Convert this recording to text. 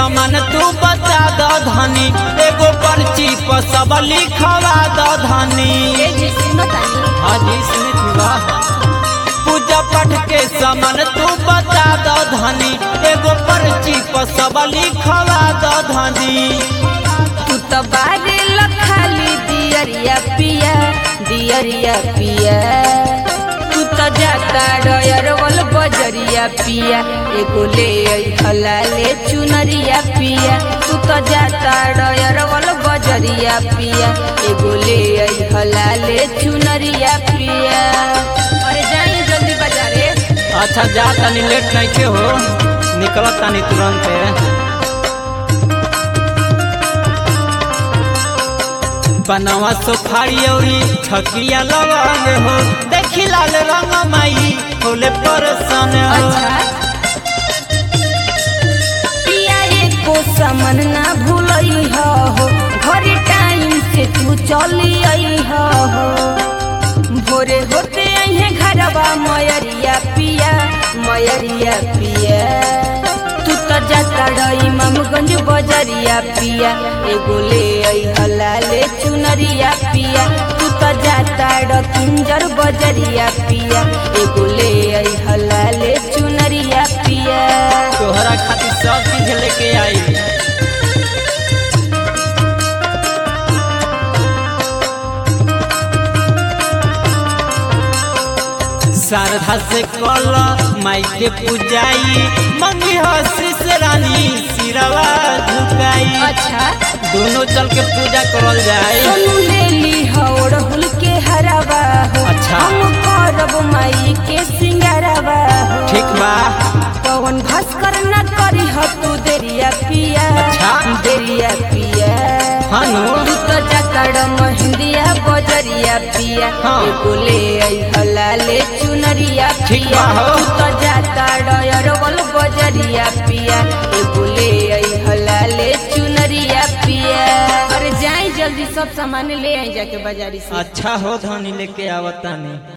सामान तू बता द धनी एगो पर्ची पर सब लिखवा द धनी ए जी सुनो तानी हाजी स्मित विवाह पूजा पाठ के सामान तू बता द धनी एगो पर्ची पर सब लिखवा द धनी तू तो बारे लखाली दियरिया पिया दियरिया पिया तू तो जाता डयर वल बजरिया पिया एगो ले आई हलाले चुनरिया पिया तू तो जाता डयर वल बजरिया पिया एगो ले आई हलाले चुनरिया पिया अरे जाइए जल्दी बाजारे अच्छा जा तनी लेट नहीं के हो निकलत तनी तुरंत बनवा सोफारी औरी छकिया लवंग हो देखी लाल रंग माई होले परसन हो अच्छा पिया एको समन ना भूलई हो घर टाइम से तू चली आई हो भोरे होते अहे घरवा मयरिया पिया मयरिया पिया तू तो जाता रही मामगंज बजरिया पिया एगो ले आई हलाले चुनरिया पिया तू तो जाता ड किंजर बजरिया पिया एगो ले आई हलाले चुनरिया पिया तोहरा खातिर सब चीज लेके आई शारदा से कल माई के पूजाई मंगी हसीस रानी सिरवा झुकाई अच्छा दोनों चल के पूजा करल जाए सोनू ले ली हौड़ हुल के हरावा हो अच्छा। हम करब माई के सिंगारवा हो ठीक बा पवन भास्कर न करी हो तू देरिया पिया अच्छा। देरिया पिया हाँ नु। तू तो जकड़ महिंदिया बजरिया पिया हाँ। एगो ले आई हलाले चुनरिया ठीक पिया बा हो। तू तो जाता डयरवल बजरिया पिया एगो ले आई हलाले चुनरिया पिया अरे जाई जल्दी सब सामान ले आई जाके बाजारी से अच्छा हो धनी लेके आवतानी